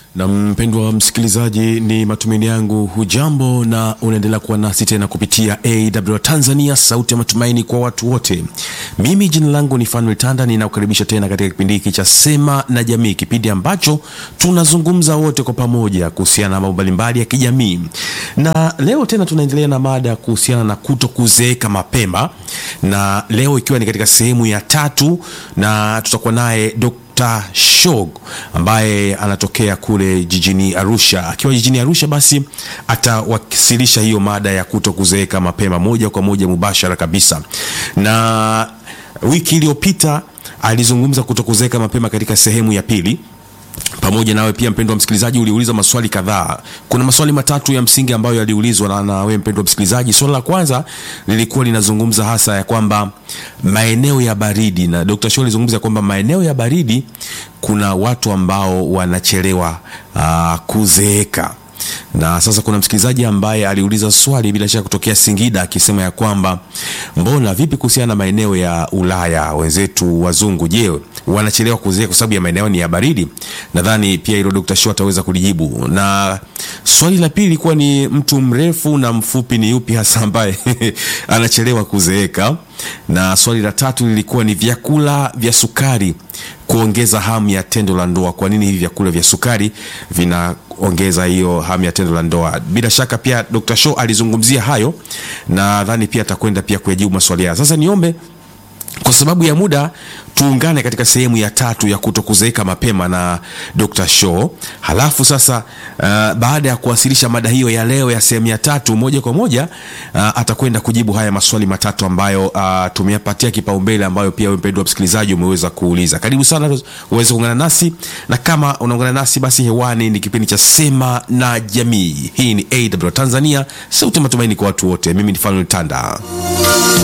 Na mpendwa msikilizaji, ni matumaini yangu hujambo na unaendelea kuwa nasi tena kupitia AW Tanzania, sauti ya matumaini kwa watu wote. Mimi jina langu ni Fanuel Tanda, ninakukaribisha tena katika kipindi hiki cha Sema na Jamii, kipindi ambacho tunazungumza wote kwa pamoja kuhusiana na mambo mbalimbali ya kijamii, na leo tena tunaendelea na mada kuhusiana na kuto kuzeeka mapema, na leo ikiwa ni katika sehemu ya tatu, na tutakuwa naye Dr. Shog ambaye anatokea kule jijini Arusha. Akiwa jijini Arusha, basi atawasilisha hiyo mada ya kuto kuzeeka mapema moja kwa moja mubashara kabisa. Na wiki iliyopita alizungumza kuto kuzeeka mapema katika sehemu ya pili pamoja nawe pia mpendwa msikilizaji, uliuliza maswali kadhaa. Kuna maswali matatu ya msingi ambayo yaliulizwa na, na wewe mpendwa msikilizaji. Swali la kwanza lilikuwa linazungumza hasa ya kwamba maeneo ya baridi, na Dr. Shaw alizungumza kwamba maeneo ya baridi kuna watu ambao wanachelewa uh, kuzeeka na sasa kuna msikilizaji ambaye aliuliza swali bila shaka kutokea Singida akisema ya kwamba mbona vipi kuhusiana na maeneo ya Ulaya wenzetu wazungu, je, wanachelewa kuzeeka kwa sababu ya maeneo ni ya baridi? Nadhani pia hilo Dr. Shaw ataweza kulijibu. Na swali la pili ilikuwa ni mtu mrefu na mfupi ni yupi hasa ambaye anachelewa kuzeeka, na swali la tatu lilikuwa ni vyakula vya sukari kuongeza hamu ya tendo la ndoa. Kwa nini hivi vyakula vya sukari vinaongeza hiyo hamu ya tendo la ndoa? Bila shaka pia Dr. Shaw alizungumzia hayo, na nadhani pia atakwenda pia kuyajibu maswali haya. Sasa niombe kwa sababu ya muda tuungane katika sehemu ya tatu ya kutokuzeeka mapema na Dr. Shaw. Halafu sasa uh, baada ya kuwasilisha mada hiyo ya leo ya sehemu ya tatu, moja kwa moja uh, atakwenda kujibu haya maswali matatu ambayo uh, tumeyapatia kipaumbele, ambayo pia wewe mpendwa msikilizaji umeweza kuuliza. Karibu sana uweze kuungana nasi, na kama unaungana nasi basi, hewani ni kipindi cha Sema na Jamii. Hii ni AW Tanzania, sauti ya matumaini kwa watu wote. Mimi ni Fanuel Tanda.